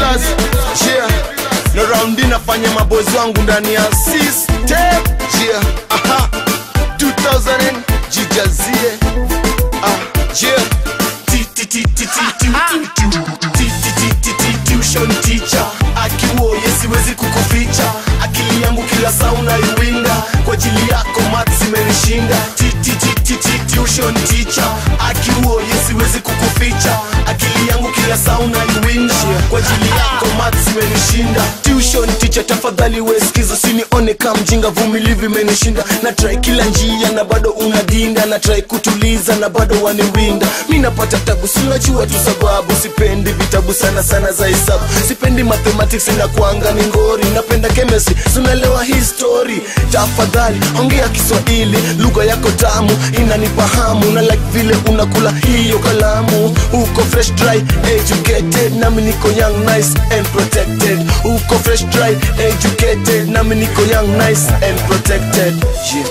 pillars yeah na raundi nafanya mabozi wangu ndani ya system yeah aha 2000 jijazie ah yeah Ti- ti- ti- ti- ti- ti- ti- ti- ti- ti- ti- ti- tuition teacher akiuo yesiwezi kukuficha akili yangu kila saa unaiwinda kwa ajili yako maths imenishinda Ti- ti- ti- ti- ti- tuition teacher akiuo yesiwezi kukuficha akili yangu kila saa unaiwinda kwa ajili yako maths imenishinda tuition teacher tafadhali wesikiza sinione kama mjinga vumilivu imenishinda na try kila njia na bado unadinda na try kutuliza na bado waniwinda mi napata tabu sinajua tu sababu sipendi vitabu sana sana za hesabu sipendi mathematics na kuanga ni ngori napenda chemistry sunaelewa history tafadhali ongea kiswahili lugha yako tamu inanifahamu na like vile unakula hiyo kalamu uko fresh dry educated nami niko young nice and protected uko fresh dry educated nami niko young nice and protected yeah.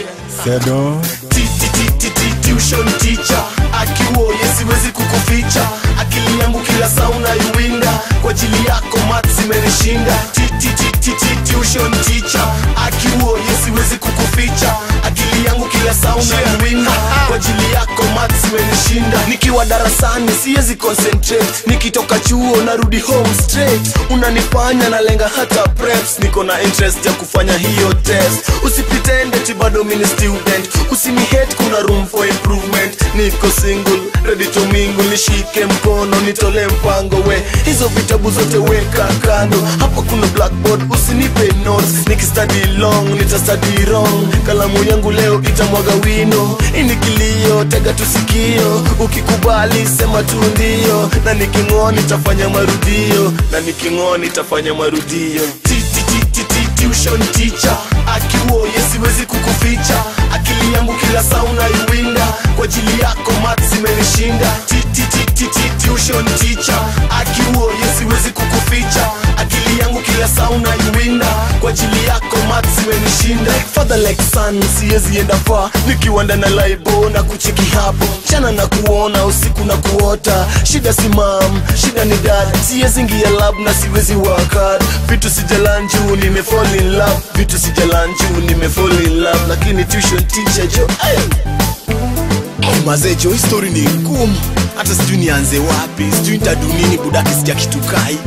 Sedo. Ti- ti- ti- ti- ti- tuition teacher akiuo yesiwezi kukuficha akili yangu kila saa unaiwinda kwa ajili yako maths imenishinda Ti- ti- ti- ti- ti- tuition teacher akiuo yesiwezi kukuficha akili yangu kila saa unaiwinda kwa ajili yako maths imenishinda nikiwa darasani siwezi concentrate nikitoka chuo narudi home straight unanifanya nalenga hata preps niko na interest ya kufanya hiyo test usipitende ti bado mini student usinihate kuna room for improvement niko single ready to mingle nishike mkono nitole mpango we hizo vitabu zote weka kando hapa kuna blackboard usinipe notes nikistudy long nitastudy wrong kalamu yangu leo itamwaga wino ini kilio tega tusikio ukikubali sema tu ndio na niking'oa nitafanya marudio na niking'oa nitafanya marudio Ti- ti- ti- ti- ti- tuition teacher akiuo yesiwezi kukuficha akili yangu kila saa unaiwinda kwa ajili yako maths imenishinda Ti- ti- ti- ti- ti- tuition teacher akiuo yesiwezi kukuficha akili yangu kila saa unaiwinda kwa ajili yako maths imenishinda father like son siwezi enda far nikiwa ndana laibo na kucheki hapo chana na kuona usiku na kuota shida si mam shida ni dad siwezi ingia lab na siwezi work hard vitu sijalanju nimefall in love vitu sijalanju nimefall in love lakini tuition teacher jo ay. Hey, mazee jo hii story ni ngumu hata sijui nianze wapi sijui nitadu nini budaki sija kitukai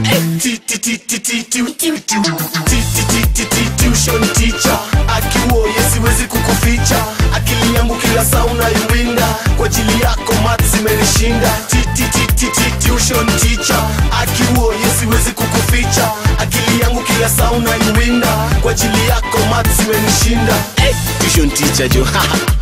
tuition teacher akiuo yesiwezi kukuficha akili yangu kila saa unaiwinda kwa ajili yako maths imenishinda Ti- ti- ti- ti- ti- tuition teacher akiuo yesiwezi kukuficha akili yangu kila saa unaiwinda kwa ajili yako maths imenishinda hey, tuition teacher jo